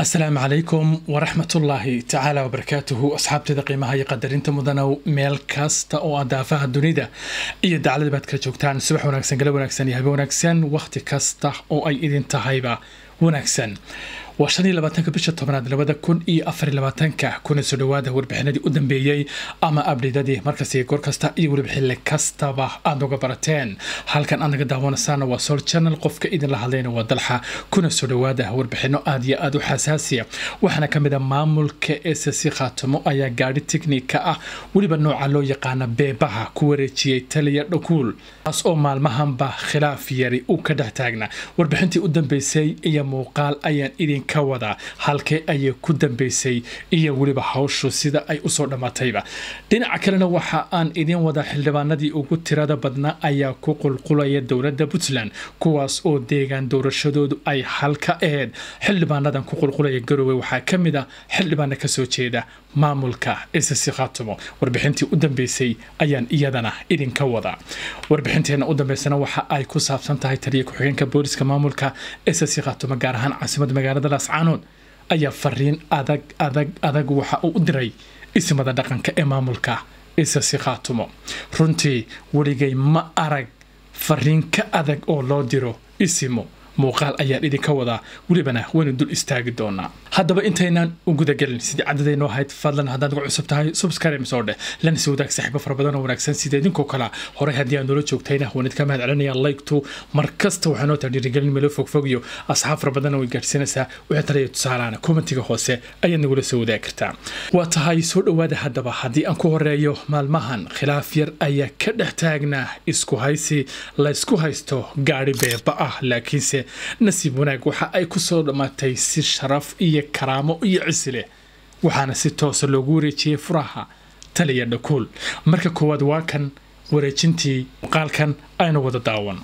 asalaamu calaykum waraxmatullaahi tacaala wabarakaatuhu asxaabteeda qiimaha iyo qadarinta mudanow meel kasta oo aad daafaha dunida iyo daclada baad kala joogtaan subax wanaagsan gala wanaagsan iyo habe wanaagsan wakhti kasta oo ay idin tahayba wanaagsan waa shan iyo labaatanka bisha tobnaad labada kun iyo afar iyo labaatanka kuna soo dhawaada warbixinadii u dambeeyey ama abdheydadii markasi goor kasta iyo weliba xilli kastaba aad uga barateen halkan aad naga daawanasaana waa sol channel qofka idinla hadlayna waa dalxa kuna soo dhawaada warbixino aad iyo aad u xasaasiya waxaana ka mid a maamulka ss khaatimo ayaa gaadhi tiknika ah weliba nooca loo yaqaana beebaha ku wareejiyey taliya dhakuul taas oo maalmahanba khilaaf yari uu ka dhex taagna warbixintii u dambeysay iyo muuqaal ayaan idin ka wadaa halkee ayay ku dambeysay iyo weliba hawshu sida ay usoo dhammaatayba dhinaca kalena waxa aan idin wadaa xildhibaanadii ugu tirada badnaa ayaa ku qulqulaya dowladda puntland kuwaas oo deegaan doorashadoodu ay halka aheyd xildhibaanadan ku qulqulaya garowe waxaa ka mid a xildhibaana kasoo jeeda maamulka ss khaatimo warbixintii u dambeysay ayaan iyadana idinka wadaa warbixinteena u dambeysana waxa ay ku saabsan tahay taliya ku-xigeenka booliska maamulka ss khaatimo gaar ahaan caasimada magaalada laascaanood ayaa fariin adag adag adag waxa uu u diray ismada dhaqanka ee maamulka ss khaatimo runtii weligay ma arag fariin ka adag oo loo diro isimo muuqaal ayaan idinka wadaa welibana waynu dul istaagi doonaa haddaba intaynaan u gudagelin sidii cadadaynoo ahayd fadlan haddaad uga cusub tahay subscribe soo dheh lana si wadaag saaxiibo fara badan oo wanaagsan sida idinkoo kale horey haddii aan noola joogtayna waan idinka mahad celinaya like-tu mar kasta waxaa noo tahay dhiirigelin meelo fogfog iyo asxaab fara badan way gaadhsiinaysaa wixii talaya tusaalaana kommentiga hoose ayaad nagula soo wadaagi kartaa waa tahay soo dhowaada haddaba haddii aan ku horeeyo maalmahan khilaaf yar ayaa ka dhex taagnaa isku haysi laysku haysto gaadhi beeba ah laakiinse nasiib wanaag waxa ay ku soo dhammaatay si sharaf iyo karaamo iyo cisi leh waxaana si toosa loogu wareejiyey furaha taliya dhakuul marka koowaad waa kan wareejintii muuqaalkan aynu wada daawan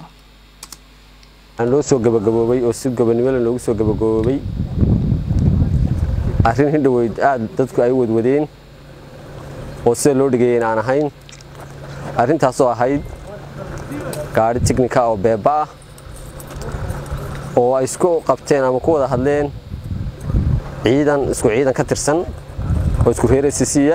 noo soo gabagaboobay oo si gobanimole noogu soo gabagaboobay arrin hindhoweyd aad dadku ay wadwadeen oo sida loo dhigeeyen aan ahayn arrintaasoo ahayd gaadhi tiknika oo beeba ah oo ay isku qabteen ama ku wada hadleen ciidan isku ciidan ka tirsan oo isku reer sisiya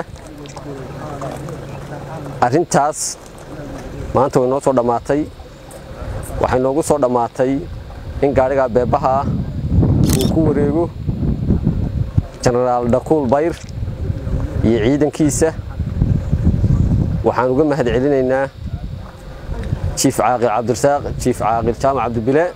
arrintaas maanta way noo soo dhammaatay waxay noogu soo dhammaatay in gaadhigaa beebaha ah uu ku wareego jenaraal dhakuul bayr iyo ciidankiisa waxaan uga mahad celinaynaa jiif caaqil cabdirasaaq jiif caaqil jaamac cabdibile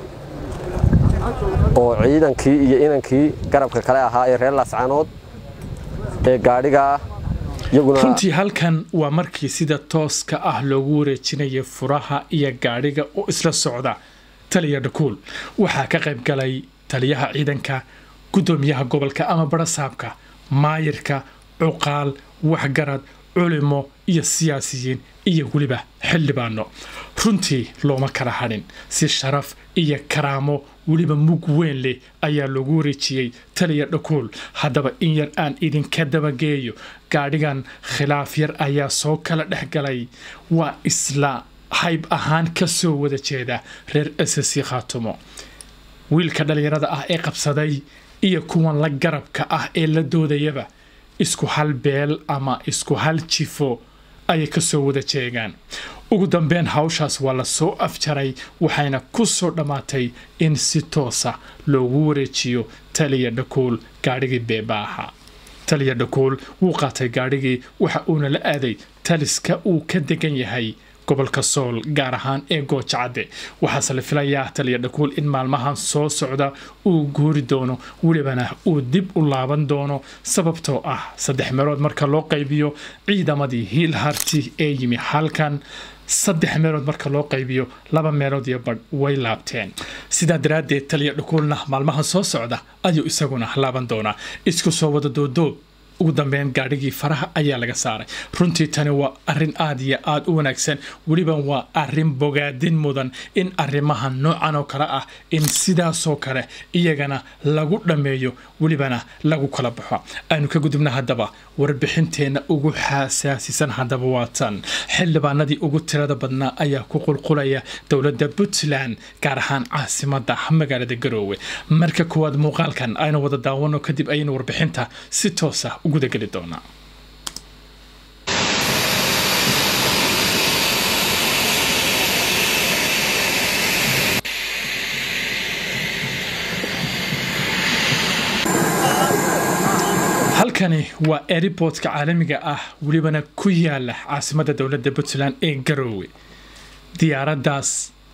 oo ciidankii iyo inankii garabka kale ahaa ee reer laascaanood ee gaadhigaa runtii halkan waa markii sida tooska ah loogu wareejinaya furaha iyo gaadhiga oo isla socda taliya dhakuul waxaa ka qayb galay taliyaha ciidanka guddoomiyaha gobolka ama barasaabka maayirka cuqaal waxgarad culimo iyo siyaasiyiin iyo weliba xildhibaano runtii looma kala hadhin si sharaf iyo karaamo weliba mug weyn leh ayaa loogu wareejiyey taliya dhakuul haddaba in yar aan idinka dabageeyo gaadhigan khilaaf yar ayaa soo kala dhex galay waa isla hayb ahaan ka soo wada jeeda reer ss khaatumo wiilka dhallinyarada ah ee qabsaday iyo kuwan la garabka ah ee la doodayaba isku hal beel ama isku hal jifo ayay ka soo wada jeegaan ugu dambeyn hawshaas waa la soo afjaray waxayna ku soo dhammaatay in si toosa loogu wareejiyo taliya dhakuul gaadhigii beeba ahaa taliya dhakuul wuu qaatay gaadhigii waxa uuna la aaday taliska uu ka degan yahay gobolka sool gaar ahaan ee goojacadde waxaase la filayaa taliya dhakuul in maalmahan soo socda uu guuri doono welibana uu dib u laaban doono sababtoo ah saddex meelood marka loo qaybiyo ciidamadii hiil harti ee yimi halkan saddex meelood marka loo qaybiyo laba meelood iyo badh way laabteen sidaa daraaddeed taliya dhakuulna maalmahan soo socda ayuu isaguna laaban doonaa isku soo wada doodoob ugu dambeyn gaadhigii faraha ayaa laga saaray runtii tani waa arin aad iyo aad u wanaagsan weliba waa arin bogaadin mudan in arrimaha noocan oo kale ah in sidaasoo kale iyagana lagu dhammeeyo welibana lagu kala baxo aynu ka gudubna haddaba warbixinteenna ugu xasaasisan haddaba waa tan xildhibaanadii ugu tirada badnaa ayaa ku qulqulaya dowladda puntland gaar ahaan caasimada magaalada garoowe marka koowaad muuqaalkan aynu wada daawano kadib ayaynu warbixinta si toosa u gudageli doonaa halkani waa airportka caalamiga ah welibana ku yaala caasimada dowladda puntland ee garoowe diyaaraddaas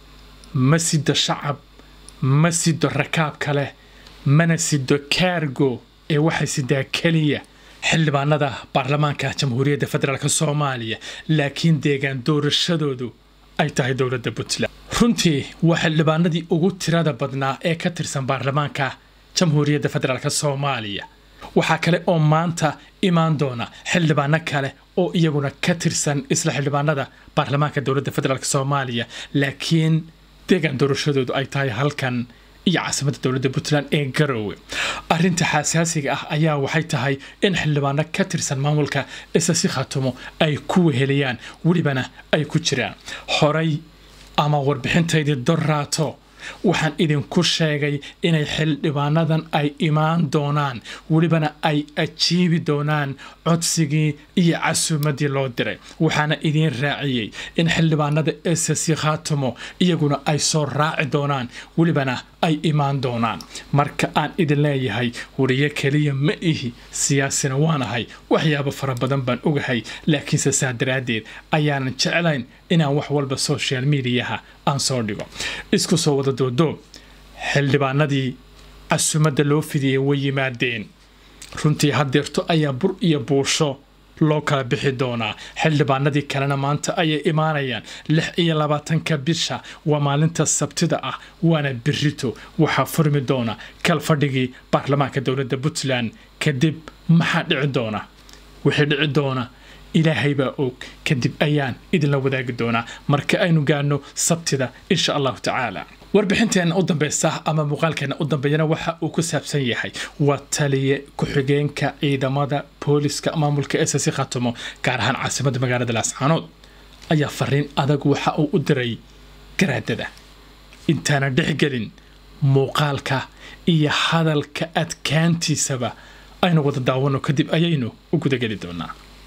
ma sido shacab ma sido rakaab kale mana sido kaargo ee waxay sidaa keliya xildhibaanada baarlamaanka jamhuuriyadda federaalk soomaaliya laakiin deegaan doorashadoodu ay tahay dowladda puntland runtii waa xildhibaanadii ugu tirada badnaa ee ka tirsan baarlamaanka jamhuuriyadda federaalk soomaaliya waxaa kale oo maanta imaan doona xildhibaano kale oo iyaguna ka tirsan isla xildhibaanada baarlamaanka dowladda federaalk soomaaliya laakiin deegaan doorashadoodu ay tahay halkan iyo caasimada dowladda puntland ee garoowe arinta xasaasiga ah ayaa waxay tahay in xildhibaano ka tirsan maamulka isasi khatumo ay ku weheliyaan welibana ay ku jiraan horay ama warbixintaydii dorraato waxaan idinku sheegay inay xildhibaanadan ay imaan doonaan welibana ay ajiibi doonaan codsigii iyo casuumadii loo diray waxaana idiin raaciyey in xildhibaanada ss khaatumo iyaguna ay soo raaci doonaan welibana ay imaan doonaan marka aan idin leeyahay wariyo keliya ma ihi siyaasina waanahay waxyaabo fara badan baan ogahay laakiinse saa daraaddeed ayaanan jeclayn inaan wax walba social mediaha aan soo dhigo isku soo wada doodoob xildhibaanadii casuumadda loo fidiyey way yimaadeen runtii haddeerto ayaa bur iyo buusho loo kala bixi doonaa xildhibaanadii kalena maanta ayay imaanayaan lix iyo labaatanka bisha waa maalinta sabtida ah waana birito waxaa furmi doona kalfadhigii baarlamaanka dowladda puntland kadib maxaa dhici doona wixii dhici doona ilaahay baa og kadib ayaan idinla wadaagi doonaa marka aynu gaano sabtida insha allahu tacaala warbixinteenna u dambeysa ama muuqaalkeenna u dambeeyana waxa uu ku saabsan yahay waa taliye ku-xigeenka ciidamada booliska maamulka ss khatumo gaar ahaan caasimada magaalada laascaanood ayaa fariin adag waxa uu u diray garaadada intaana dhexgelin muuqaalka iyo hadalka adkaantiisaba aynu wada daawano kadib ayaynu u gudageli doonaa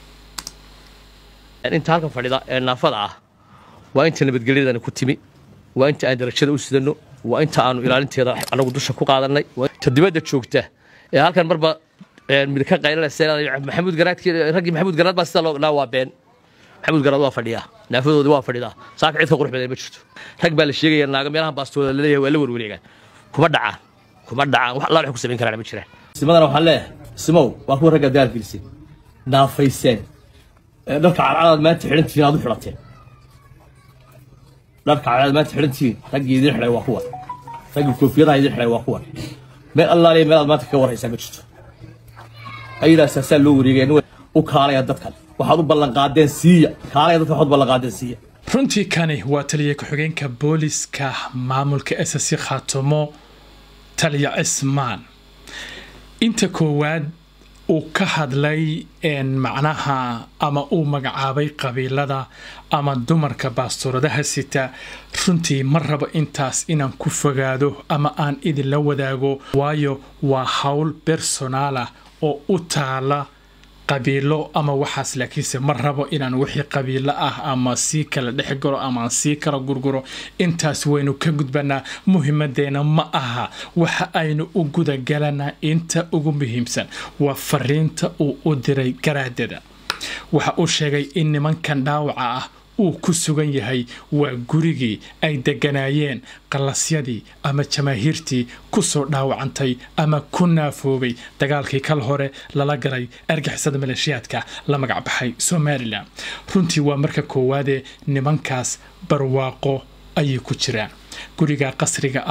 inta halkan fadhida ee naafada ah waa inta nabadgelyadana ku timi waa inta aan darajada u sidanno waa inta aanu ilaalinteeda anagu dusha ku qaadannay ta dibadda joogta ee halkan marba mid ka qaylanaysa maxamuud garaadkii raggii maxamuud garaad baa sida loo dhaa waa been maxamuud garaad waa fadhiyaa naafadoodii waa fadhidaa saaka cid ka qurux badan ma jirto rag baa la sheegaya naaga meelahan baastooda laleeyahay waa la werwareegaan kuma dhacaan kuma dhacaan wax allaal wax ku samayn karaan ma jiraan simadana waxaan leeyahay simow waa kuwa ragga dagaalgelisay naafayseen dharka cadcadaad maanta xidhantihiin aad u xidhateen dharka cadcadaad maanta xidhantihiin raggii idin xidhay waa kuwan raggii koofiyadaha idin xidhay waa kuwan meel allaaliya meel aad maanta kaga warraysaa ma jirto ayadaas asaa loo wareegaya nin u kaalaya dadkan waxaad u ballanqaadeen siiya kaalaya dadkan waxaad u ballanqaadeen siiya runtii kani waa taliya ku-xigeenka booliska maamulka ss khaatumo taliya cismaan inta koowaad uu ka hadlay macnaha ama uu magacaabay qabiilada ama dumarka baastuuradaha sita runtii ma rabo intaas inaan ku fogaado ama aan idinla wadaago waayo waa howl bersonaalah oo u taala qabiilo ama waxaas laakiinse ma rabo inaan wixii qabiilo ah ama sii kala dhex galo ama aan sii kala gurguro intaas waynu ka gudbanaa muhimadeena ma aha waxa aynu u gudagalana inta ugu muhiimsan waa fariinta uu u diray garaadada waxa uu sheegay in nimankan dhaawaca ah uu ku sugan yahay waa gurigii ay deganaayeen qallasyadii ama jamaahiirtii ku soo dhaawacantay ama ku naafoobay dagaalkii kal hore lala galay argixisada maleeshiyaadka la magacbaxay somalilan runtii waa marka koowaadee nimankaas barwaaqo ayay ku jiraan guriga qasriga ah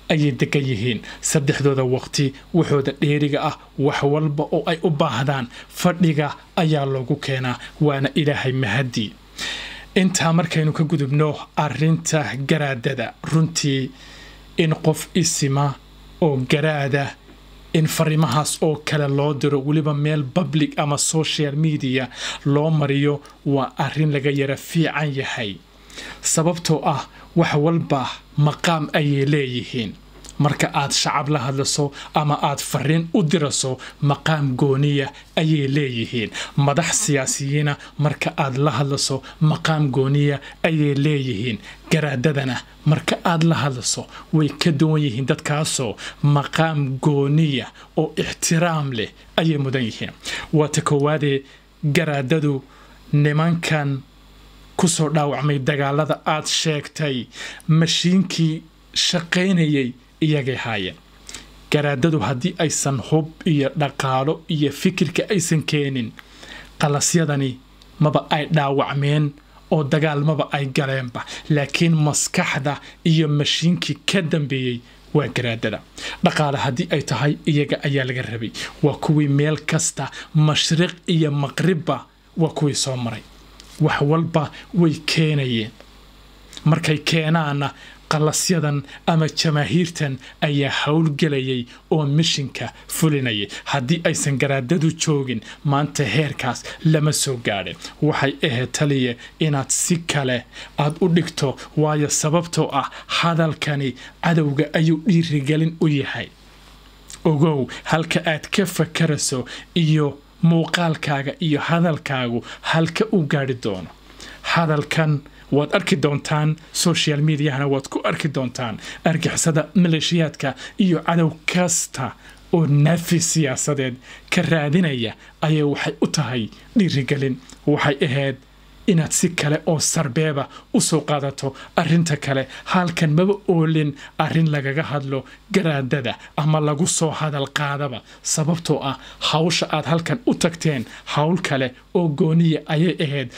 ayay degan yihiin saddexdooda waqti waxooda dheeriga ah wax walba oo ay u baahdaan fadhiga ayaa loogu keenaa waana ilaahay mahadii intaa markaynu ka gudubno arinta garaadada runtii in qof isima oo garaada in fariimahaas oo kale loo diro weliba meel public ama social media loo mariyo waa arin laga yara fiican yahay sababtoo ah wax walba maqaam ayay leeyihiin marka aad shacab la hadlaso ama aad fariin u diraso maqaam gooniya ayay leeyihiin madax siyaasiyiina marka aad la hadlaso maqaam gooniya ayay leeyihiin garaadadana marka aad la hadlaso way ka duwan yihiin dadkaasoo maqaam gooniya oo ixtiraam leh ayay mudan yihiin waata koowaadee garaadadu nimankan kusoo dhaawacmay dagaalada aad sheegtay mashiinkii shaqaynayay iyagay haayeen garaadadu haddii aysan hub iyo dhaqaalo iyo fikirka aysan keenin qalasyadani maba ay dhaawacmeen oo dagaal maba ay galeenba laakiin maskaxda iyo mashiinkii ka dambeeyey waa garaadada dhaqaale haddii ay tahay iyaga ayaa laga rabay waa kuwii meel kasta mashriq iyo maqribba waa kuwii soo maray wax walba way keenayeen markay keenaanna qalasyadan ama jamaahiirtan ayaa howlgelayay oo mishinka fulinayay haddii aysan garaadadu joogin maanta heerkaas lama soo gaadhin waxay ahayd taliya inaad si kale aad u dhigto waayo sababtoo ah hadalkani cadowga ayuu dhiirigelin u yahay ogow halka aad ka fakarayso iyo muuqaalkaaga iyo hadalkaagu halka u gaadhi doono hadalkan waad arki doontaan social mediahana waad ku arki doontaan argixisada maleeshiyaadka iyo cadow kasta oo naafi siyaasadeed ka raadinaya ayay waxay u tahay dhiirigelin waxay ahayd inaad si kale oo sarbeeba u soo qaadato arinta kale halkan maba oolin arrin lagaga hadlo garaadada ama lagu soo hadal qaadaba sababtoo ah hawsha aad halkan u tagteen hawl kale oo gooniya ayay ahayd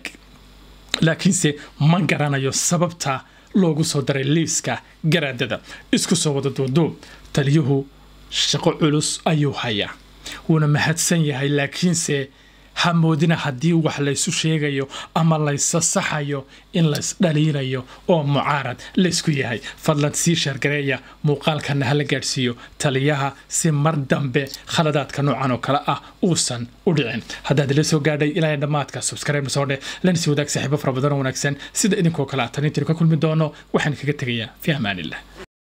laakiinse ma garanayo sababta loogu soo daray liiska garaadada isku soo wada duuduub taliyuhu shaqo culus ayuu hayaa wuuna mahadsan yahay laakiinse ha moodina haddii wax laysu sheegayo ama laysasaxayo in laysdhaliilayo oo mucaarad laysku yahay fadlan sii sheergareeya muuqaalkana hala gaadhsiiyo taliyaha si mar dambe khaladaadka noocan oo kale ah uusan u dhicin haddaad ila soo gaadhay ilaa dhammaadka subscribe soo dheh lanasi wadaag saaxiibo fara badan oo wanaagsan sida idinkoo kale ah tanintiinu ka kulmi doono waxaan kaga tegayaa fi amaanillah